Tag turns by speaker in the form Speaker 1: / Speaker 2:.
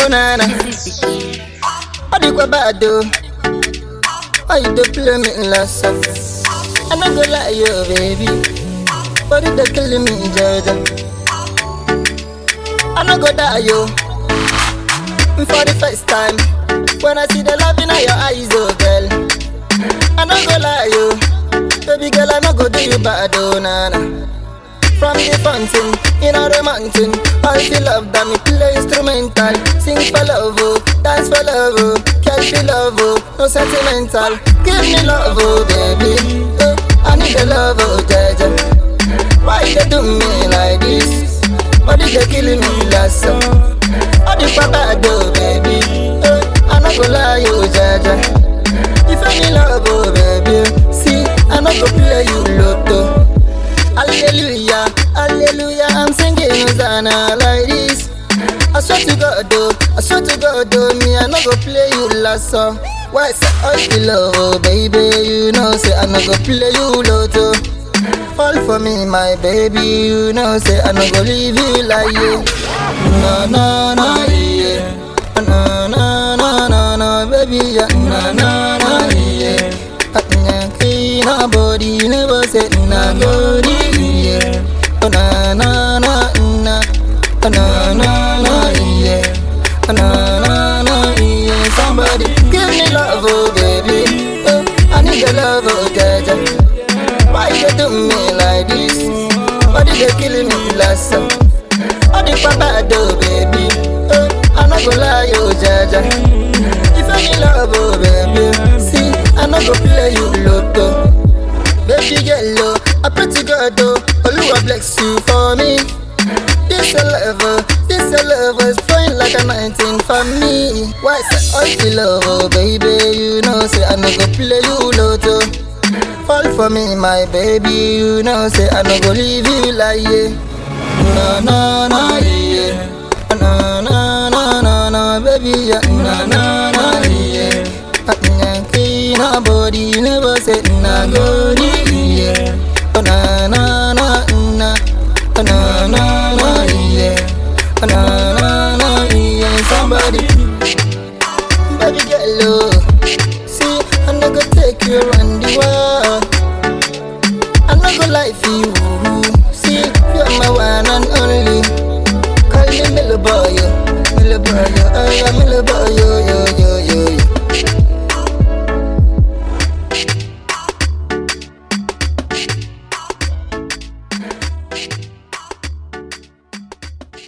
Speaker 1: Oh na na, all the kwa bad though. Why you dey play me last song? I no go lie, yo, baby. But it dey killing me, Jaja. I no go die, yo. For the first time, when I see the love in your eyes, oh girl. I no go lie, yo. Baby girl, I no go do you bad, oh na na. From the fountain, in the mountain, all the love that me play instrumental. Sing for love, oh, dance for love, oh, catch for love, oh, no sentimental. Give me love, oh baby, oh, I need the love, oh jaja. Why you do me like this? Why did they killing me last song? All the papa do, baby, oh, I no go lie, oh jaja. If I need love, oh baby, see, I no go play you lotto. Hallelujah, hallelujah, I'm singing Hosanna like this. I swear to God, though, I swear to God, though, me, I no go play you last song. Why say I feel love, oh, baby, you know, say I no go play you lotto. Fall for me, my baby, you know, say I no go leave you like you. No, no, no, yeah. No, no, no, no, no, baby, yeah. No, no, no, yeah. Clean our body, never say na go yeah. Oh na na na na, oh na na na yeah, oh na na na yeah. Somebody give me love, oh baby, oh I need your love, oh jaja. Why you do me like this? Why did they killing me last song? All the papa do, baby, oh I no go lie, oh jaja. If I need love, oh baby, see I no go play you lotto. Baby girl, oh, I pray to God, oh, Oluwa bless you for me. This a lover, this a lover is flowing like a 19 for me. Why say I feel love, oh baby, you know say I no go play you lotto. Fall for me, my baby, you know say I no go leave you like yeah. No, no, no, yeah. No, no, no, no, no, baby, yeah. No, no, no, yeah. Clean our body, never say na go yeah. Oh na na na na, oh na na na yeah, oh na